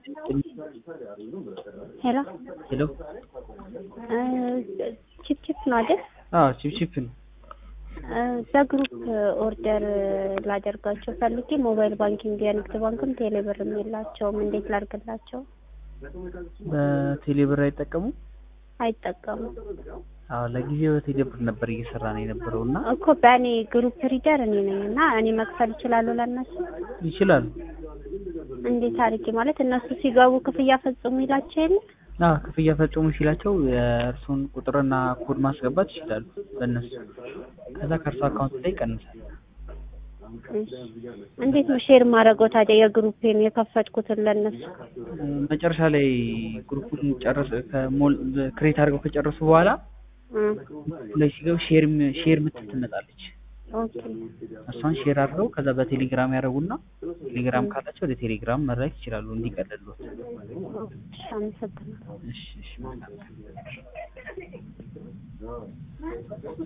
ሄሎ ሄሎ ቺፕ ቺፕ ነው አይደል? አዎ ቺፕ ቺፕ ነው። በግሩፕ ኦርደር ላደርጋቸው ፈልጌ ሞባይል ባንኪንግ የንግድ ባንክም ቴሌብርም የላቸውም። እንዴት ላድርግላቸው? በቴሌብር አይጠቀሙ? አይጠቀሙም አዎ ለጊዜው በቴሌብር ነበር እየሰራ ነው የነበረው እና እኮ በእኔ ግሩፕ ሪደር እኔ ነኝ እና እኔ መክፈል እችላለሁ ለእነሱ። ይችላሉ። እንዴት አድርጌ ማለት እነሱ ሲገቡ ክፍያ ፈጽሙ ይላቸው የለ አዎ ክፍያ ፈጽሙ ሲላቸው የእርሱን ቁጥርና ኮድ ማስገባት ይችላሉ በእነሱ ከዛ ከእርሱ አካውንት ላይ ይቀንሳል። እንዴት ነው ሼር ማድረገው ታዲያ የግሩፔን የከፈትኩትን ለእነሱ? መጨረሻ ላይ ግሩፑን ጨርስ ከሞል ክሬት አድርገው ከጨረሱ በኋላ ላይ ሲገቡ ሼር ሼር ምትል ትመጣለች። ኦኬ እሷን ሼር አድርገው ከዛ በቴሌግራም ያደርጉና ቴሌግራም ካላቸው ወደ ቴሌግራም መላክ ይችላሉ እንዲቀልሉት። እሺ፣ አመሰግናለሁ። እሺ እሺ መልካም